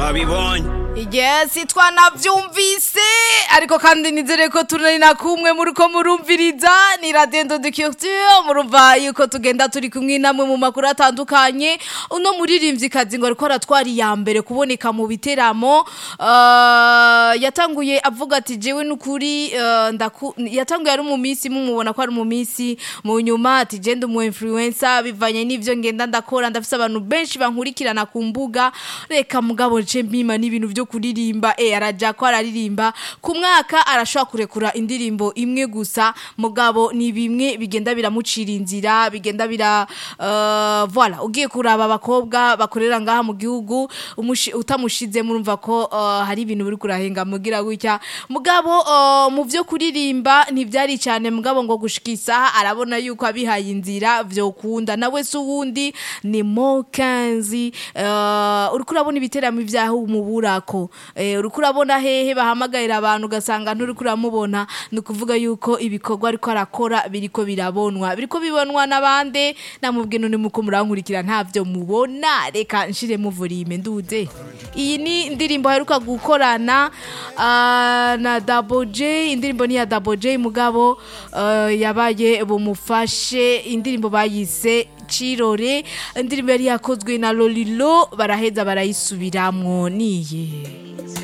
twabibonye Yes, twanavyumvise ariko kandi nizere ko turi na kumwe muri ko murumviriza ni Radio de Culture murumva yuko tugenda turi kumwe namwe mu makuru atandukanye uno muririmvyikazi ngo ariko aratwari ya mbere kuboneka mu biteramo uh, yatanguye avuga ati jewe nukuri uh, ndaku yatanguye ari mu minsi mumubona ko ari mu minsi mu nyuma ati je ndi umu influencer bivanye n'ivyo ngenda ndakora ndafise abantu benshi bankurikirana ku mbuga reka mugabo nce mpima n'ibintu vyo kuririmba eh araja ko araririmba ku mwaka arashobora kurekura indirimbo imwe gusa mugabo ni bimwe bigenda biramucira inzira bigenda bira uh, voilà ugiye kuraba abakobwa bakorera ngaha mu gihugu umushi- utamushize murumva ko uh, hari ibintu biri kurahenga mugira gutya mugabo uh, mu vyo kuririmba ntivyari cyane mugabo ngo gushika isaha arabona yuko abihaye inzira vyokunda nawe se uwundi ni Mokanzi uh, uriko urabona ibiteramo vyaho umuburako eh, uriko urabona hehe bahamagarira abantu ugasanga nturiko uramubona ni ukuvuga yuko ibikorwa ariko arakora biriko birabonwa biriko bibonwa n'abande namubwiye none muko murankurikira ntavyo mubona reka nshire muvurime nduze iyi ni indirimbo aheruka gukorana ah, na Double J indirimbo ni ya Double J mugabo ah, yabaye bumufashe indirimbo bayise Cirore indirimbo yari yakozwe na Lolilo baraheza barayisubiramwo niye